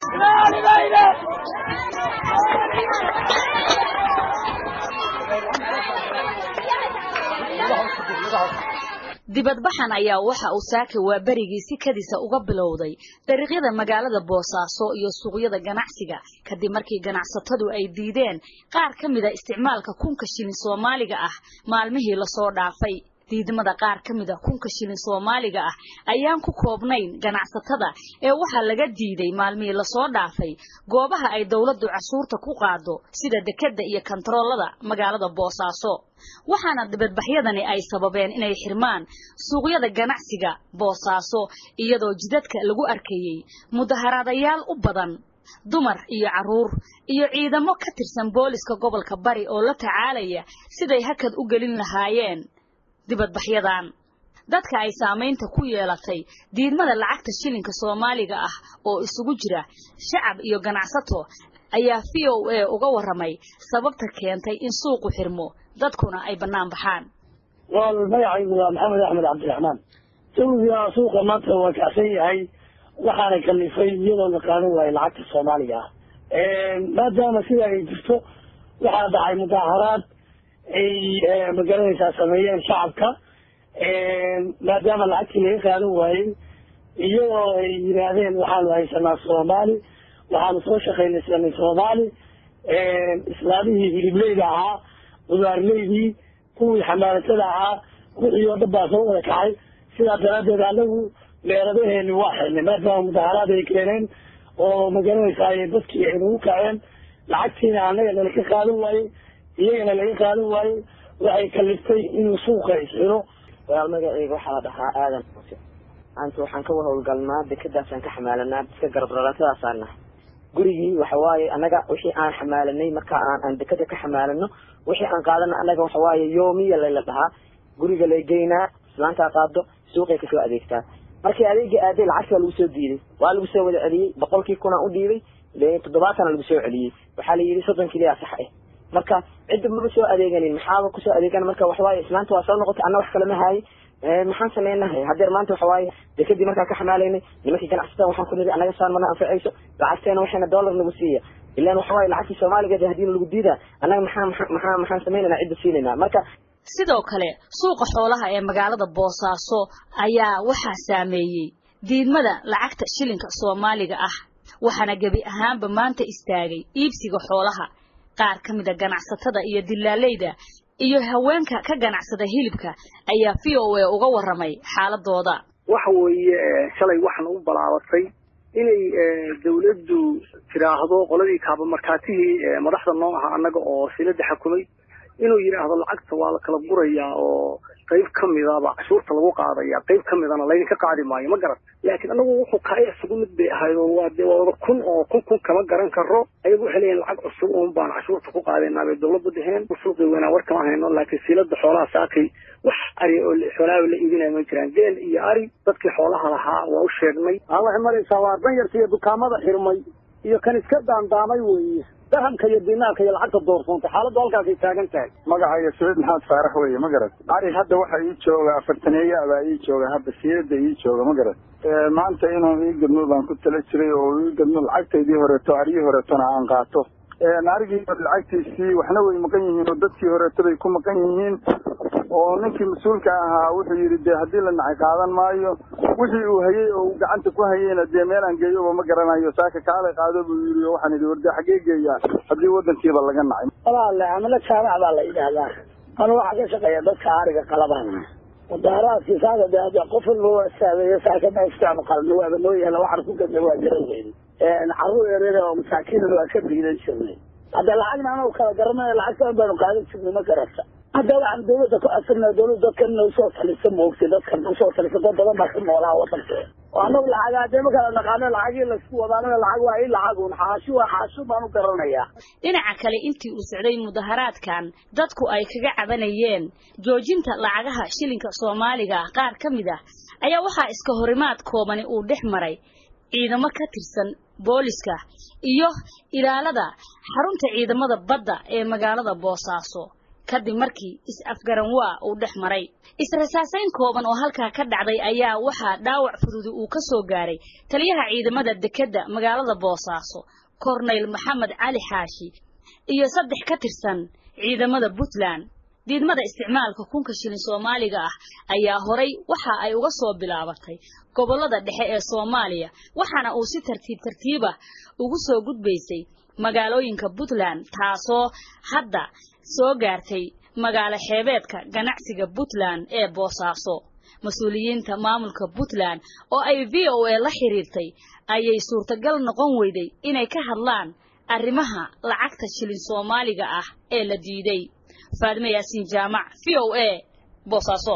dibadbaxan ayaa waxa uu saaka waa berigii si kadisa uga bilowday dariiqyada magaalada boosaaso iyo suuqyada ganacsiga kadib markii ganacsatadu ay diideen qaar ka mida isticmaalka kunka shilin soomaaliga ah maalmihii lasoo dhaafay diidmada qaar ka mida kunka shilin soomaaliga ah ayaan ku koobnayn ganacsatada ee waxaa laga diiday maalmihii lasoo dhaafay goobaha ay dowladdu casuurta ku qaado sida dekedda iyo kantaroolada magaalada boosaaso waxaana dibadbaxyadani ay sababeen inay xirmaan suuqyada ganacsiga boosaaso iyadoo jidadka lagu arkayey mudaharaadayaal u badan dumar iyo carruur iyo ciidamo ka tirsan booliska gobolka bari oo la tacaalaya siday hakad u gelin lahaayeen dibadbaxyadan dadka ay saamaynta ku yeelatay diidmada lacagta shilinka soomaaliga ah oo isugu jira shacab iyo ganacsato ayaa v o a uga warramay sababta keentay in suuqu xirmo dadkuna ay bannaan baxaan wal magacaygu waa maxamed axmed cabdiraxmaan jawiga suuqa maanta waa kacsan yahay waxaana kalifay iyadoo la qaadan waayo lacagta soomaaliga ah maadaama sida ay jirto waxaa dhacay mudaaharaad ay magaranaysaa sameeyeen shacabka maadaama lacagtii laga qaadan waayey iyadoo ay yidhaahdeen waxaanu haysanaa soomaali waxaanu soo shaqaynaysanay soomaali islaamihii hilibleyda ahaa qudaarleydii kuwii xamaalatada ahaa wixii oo dhan baa soo wada kacay sidaa daraaddeed anagu meeradaheeni waa xirnay maadaama mudaharaad ay keeneen oo magaranaysaa dadkii ay nagu kaceen lacagtiina anaga nalaka qaadan waayey iyagana laga qaadan waayey waxay kaliftay inuu suuqa isxiro walaal magaceyga waxaa la dhahaa aadan xuse maanta waxaan ka howlgalnaa dekadaasaan ka xamaalanaa dadka garabralaatadaasaan nahay gurigii waxawaaye annaga wixii aan xamaalanay marka aan aan dekada ka xamaalano wixii aan qaadana annaga waxawaaye yoomiya layla dhahaa guriga lay geynaa islaantaa qaado suuqay kasoo adeegtaa markii adeega aaday lacagti waa lagu soo diiday waa lagu soo wada celiyey boqolkii kunaa u dhiibay toddobaatana lagu soo celiyey waxaa la yidhi soddon kiliyaa sax ah marka cidda maba soo adeeganin maxaaba kusoo adeegan marka waxawaaye islaanta waa soo noqotay anna wax kalama haayay maxaan sameynahay hadeer maanta waxawaaye dekadii markaan ka xamaalaynay nimankii ganacsatada waxaan ku niri annaga saan mana anfacayso lacagteena waxayna dollar nagu siiya ilaan waxawaaye lacagtii soomaaligeed hadii lagu diida annaga maxaa maxaa maxaan sameynayna cidda siinayna marka sidoo kale suuqa xoolaha ee magaalada boosaaso ayaa waxaa saameeyey diidmada lacagta shilinka soomaaliga ah waxaana gebi ahaanba maanta istaagay iibsiga xoolaha qaar ka mida ganacsatada iyo dilaaleyda iyo haweenka ka ganacsada hilibka ayaa v o a uga warramay xaaladooda waxa weeye shalay waxaana u balaabatay inay dawladdu tidhaahdo qoladii kaabamarkaatihii madaxda noo aha annaga oo silada xakumay inuu yidhaahdo lacagta waa la kala gurayaa oo qayb ka midaba cashuurta lagu qaadaya qayb ka midana laydinka qaadi maayo ma garan laakiin anagu wuxuu kaa isugu mid bay ahayd oo waa dee waa wada kun oo kun kun kama garan karo ayagu waxay leeyihin lacag cusub un baan cashuurta ku qaadaynaa bay dawladda dheheen suuqi weynaa war kama hayno laakiin siilada xoolaha saakay wax ari oo xoolaha la iibinaya ma jiraan geel iyo ari dadkii xoolaha lahaa waa u sheegnay waxay maraysaa waa danyarta iyo dukaamada xirmay iyo kan iska daandaamay weeye dahamka iyo dinaarka iyo lacagta doorsoontay xaaladdu halkaasay taagan tahay magacayga saciid maxamed faarax weeye ma garat ari hadda waxa ii jooga afartaneeya abaa ii jooga hadda siyada ii jooga ma garat maanta inuu ii gadmo baan ku tala jiray oo ii gadmo lacagtaydii horeeto aryii horeetona aan qaato arigii lacagtiisii waxna way maqan yihiin oo dadkii horeeto bay ku maqan yihiin oo ninkii mas-uulka ahaa wuxuu yidhi dee haddii la nacay qaadan maayo wixii uu hayey oo uu gacanta ku hayeyna dee meelaan geeyoba ma garanayo saaka kaalay qaado buu yidhi oo waxaan idhi warde xaggee geeyaa haddii waddankiiba laga nacay walaale amala jaamac baa la yidhaahdaa anu waxaa ka shaqeeya dadka ariga qalabana mudaaraadkii saaka de hadda qof walba waa istaageeyo saaka ma istaanu qalno waaba noo yaala waxaan ku gadna waa garan weyne carruur yaryar oo masaakiinan waa ka biilan jirnay hadda lacagna anagu kala garanay lacagtan baanu qaadan jirnay ma garata hadda waxaan dawladda ku asirnaa dawladda dadkan inay usoo talisa moogtay dadkan usoo talisa dad badan baa ka noolaa wadanka oo anagu lacag hadee ma kala naqaano lacagii laisku wadaanana lacag waa i lacagun xaashi waa xaashi baan u garanayaa dhinaca kale intii uu socday mudaharaadkan dadku ay kaga cabanayeen joojinta lacagaha shilinka soomaaliga qaar ka mid ah ayaa waxaa iska horimaad koobani uu dhex maray ciidamo ka tirsan booliska iyo ilaalada xarunta ciidamada badda ee magaalada boosaaso kadib markii is-afgaranwaa uu dhex maray is-rasaasayn kooban oo halkaa ka dhacday ayaa waxaa dhaawac fududi uu ka soo gaaray taliyaha ciidamada dekedda magaalada boosaaso korneyl maxamed cali xaashi iyo saddex ka tirsan ciidamada puntland diidmada isticmaalka kunka shilin soomaaliga ah ayaa horay waxa ay uga soo bilaabatay gobollada dhexe ee soomaaliya waxaana uu si tartiib tartiibah ugu soo gudbaysay magaalooyinka puntland taasoo hadda soo gaartay magaalo xeebeedka ganacsiga puntland ee boosaaso mas-uuliyiinta maamulka puntland oo ay v o a la xiriirtay ayay suurtagal noqon weyday inay ka hadlaan arrimaha lacagta shilin soomaaliga ah ee la diiday faadime yaasiin jaamac v o a boosaaso